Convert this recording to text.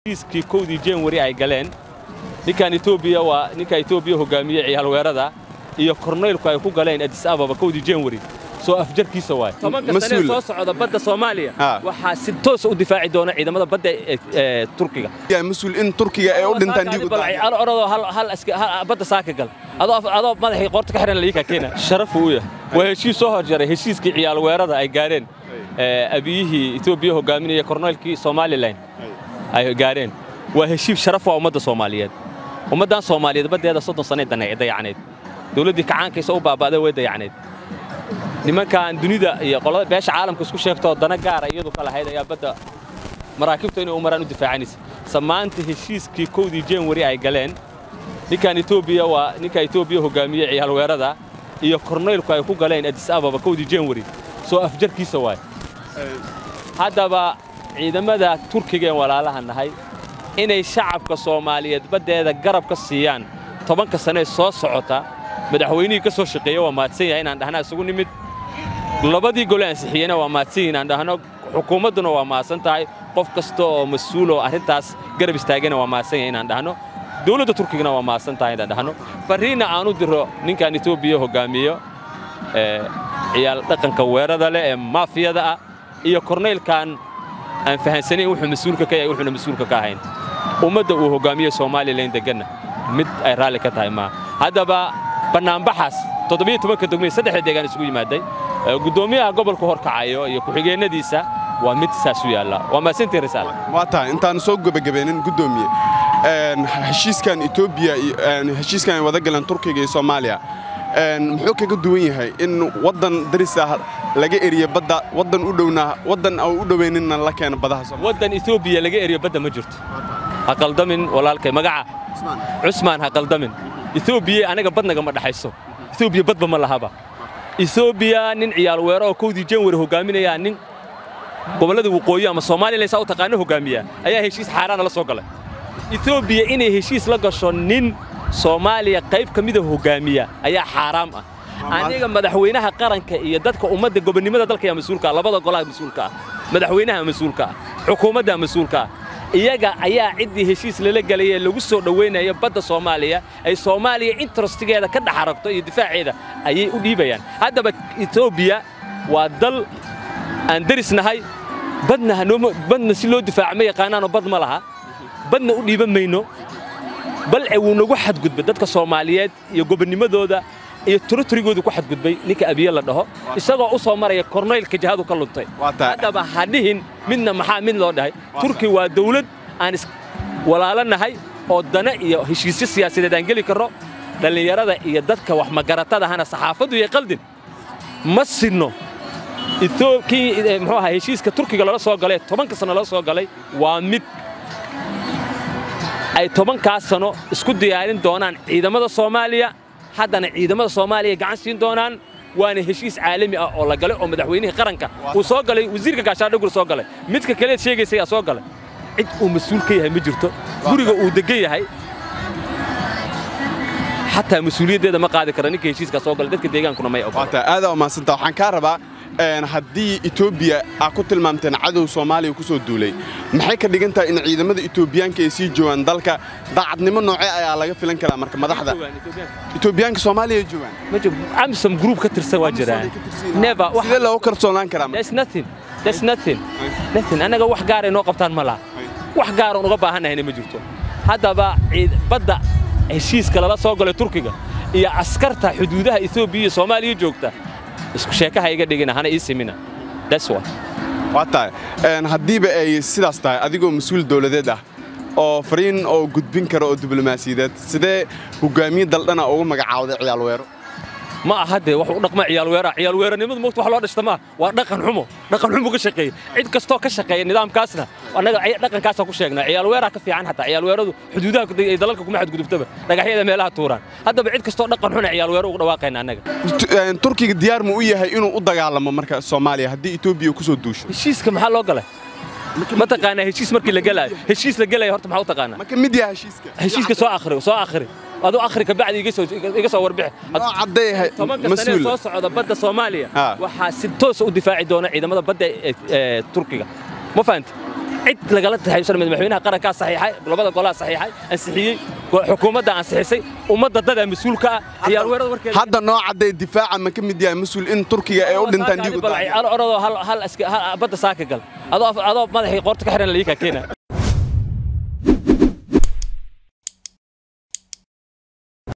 heshiiskii kowdii january ay galeen ninkan etoobiya waa ninka etoobiya hogaamiye ciyaalweerada iyo korneylku ay ku galeen adis ababa kowdii january soo afjarkiisa waay tobanka sanee soo socda badda soomaaliya waxaa si toosa u difaaci doona ciidamada badda ee turkiga mas-uul in turkiga ay u dhintaan orodoo badda saaka gal adoo madaxii qoorta ka xihan liika keena sharafu u yahay waa heshiis soo horjaray heshiiskii ciyaalweerada ay gaareen abiyihii etoobiya hogaaminaya korneylkii somalilan ay gaareen waa heshiib sharaf waa ummadda soomaaliyeed ummaddan soomaaliyeed baddeeda soddon sanay dayacnayd dawladdii kacaankaysa u baaba'day way dayacnayd nimankan dunida iyo qolada beesha caalamka isku sheegtoo dana gaara iyadu ka lahayd ayaa badda maraakiibta inay u maraan u difaacanaysa samaanta heshiiskii kowdii january ay galeen ninkan etoobiya waa ninka etoobiya hogaamiye ciyaalweerada iyo korneylku ay ku galeen adis ababa kowdii january soo afjarkiisa waay haddaba ciidamada turkiga een walaalaha nahay inay shacabka soomaaliyeed baddeeda garab ka siiyaan tobanka sanee soo socota madaxweynihii ka soo shaqeeya waa mahadsan yahay inaan dhahna isugu nimid labadii gole ansixiyeyna waa mahadsan yihin aan dhahno xukuumadduna waa mahadsan tahay qof kasta oo mas-uul oo arrintaas garab istaagana waa mahadsan yahay inaan dhahno dawladda turkigana waa mahadsan tahay inaan dhahno farriinna aan u diro ninkan etoobiya hoggaamiyo ciyaal dhaqanka weerada leh ee maafiyada ah iyo korneylkan aan fahansanayn wuxuu mas-uulka ka yahay wuxuuna mas-uulka ka ahayn ummadda uu hoggaamiye somalilan deganna mid ay raalli ka tahay maaha haddaba bannaanbaxaas toddobiyo tobanka degmay saddexda deegaan isugu yimaaday guddoomiyaha gobolka horkacayo iyo ku-xigeenadiisa waa mid saas u yaalla waa mahadsantii risaal waa tahay intaan soo gebagabeenin guddoomiye heshiiskan etoobiya heshiiskan ay wada galeen turkiga iyo soomaaliya muxuu kaga duwan yahay in waddan daris ah laga eriyo badda waddan u dhowna waddan aan u dhowayninna la keeno badaha Soomaaliya waddan etoobiya laga eriyo badda ma jirto ha qaldamin walaalkay magaca cusmaan ha qaldamin etoobiya anaga badnaga ma dhaxayso etoobiya badba ma lahaba etoobiya nin ciyaal weero oo kowdii january hogaaminaya nin gobollada waqooyi ama soomaaliya saa u taqaano hogaamiya ayaa heshiis xaaraana la soo galay etoobiya inay heshiis la gasho nin soomaaliya qayb ka mida hogaamiya ayaa xaaraam ah aniga madaxweynaha qaranka iyo dadka ummadda gobonnimada dalka ayaa mas-uulka ah labada golaha mas-uulka ah madaxweynaha mas-uulka ah xukuumadda mas-uulka ah iyaga ayaa ciddii heshiis lala gelayee lagu soo dhowaynaya badda soomaaliya ay soomaaliya interestigeeda ka dhex aragto iyo difaaceeda ayay u dhiibayaan haddaba etoobiya waa dal aan deris nahay badna badna si loo difaaca ma yaqaanaanoo bad ma laha badna u dhiiban mayno balce wuu nagu xadgudbay dadka soomaaliyeed iyo gobonnimadooda iyo turiturigoodu ku xadgudbay ninka abiye la dhaho isagoo u soo maraya korneylka jihadu ka luntay haddaba ha dhihin midna maxaa mid loo dhahay turki waa dawlad aan walaalo nahay oo dana iyo heshiisyo siyaasadeed aan geli karro dhallinyarada iyo dadka wax magaratadahana saxaafaddu iyo qaldin ma sinno kii muxuu ahaa heshiiska turkiga lala soo galay tobanka sano lala soo galay waa mid ay tobankaas sano isku diyaarin doonaan ciidamada soomaaliya haddana ciidamada soomaaliya gacan siin doonaan waana heshiis caalami ah oo la galay oo madaxweynihii qaranka uu soo galay wasiirka gaashaandhigul soo galay midka kaleed sheegaysa ayaa soo galay cid uu mas-uul ka yahay ma jirto guriga uu degan yahay xataa mas-uuliyaddeeda ma qaadi kara ninka heshiiskaa soo galay dadka deegaankuna may ogola aadaa umaadsanta waxaan kaa rabaa haddii etoobiya aa ku tilmaamteen cadow soomaaliya ku soo duulay maxay ka dhigan tahay in ciidamada etoobiyaanka ay sii joogaan dalka daacadnimo noocee ayaa laga filan karaa marka madaxda etoobiyaanka soomaaliya ay joogaan amsom group ka tirsan waa jiraan sidee loogu kalsoonaan karaa annaga wax gaaray noo qabtaan ma laha wax gaaroon uga baahannahayna ma jirto haddaba badda heshiiska lala soo galay turkiga iyo askarta xuduudaha etoobiya iyo soomaaliya joogta isku sheekaha iga dhigina hana ii simina waa tahay haddiiba ay sidaas tahay adigoo mas-uul dawladeed ah oo fariin oo gudbin kara oo diblomaasiyadeed sidee hogaamiye daldhana ugu magacaawday ciyaal weero ma aha dee wax u dhaqma ciyaalweera ciyaalweeranimadu moogta wax loo dhashta maaha waa dhaqan xumo dhaqan xumo ka shaqeeya cid kastoo ka shaqeeya nidaamkaasna annaga dhaqankaasaan ku sheegnaa ciyaalweeraa ka fiican xataa ciyaalweeradu xuduudaha ay dalalka kuma xadgudubtaba dhagaxyada meelaha tuuraan haddaba cid kastoo dhaqan xuna ciyaalweero ugu dhawaaqayna annaga turkiga diyaar mu u yahay inuu u dagaalamo marka soomaaliya haddii etoobiya ku soo duusho heshiiska maxaa loo galay ma taqaanaa heshiis markii la gelaayo heshiis la gelaya horta maxaa u taqaanaa ma ka mid yahay heshiiska heshiiska soo akhri soo akhri aduu akhri ka bacdi iga soo iga soo warbixi noo caddeeyahay tobanka sanee soo socda badda soomaaliya waxaa si toosa u difaaci doona ciidamada badda ee turkiga ma fahanti cid lagala taxaysan madaxweynaha qarankaa saxiixay labada golaha saxiixay ansixiyey xukuumadda ansixisay ummadda dada mas-uulka ah ciyaal weerada warkeeda hadda noo cadday difaaca ma ka mid yahay mas-uul in turkiga ay u dhintaan dhiigu orodoo hal badda saaka gal adoo madaxii qoorta ka xiran laii kaa keena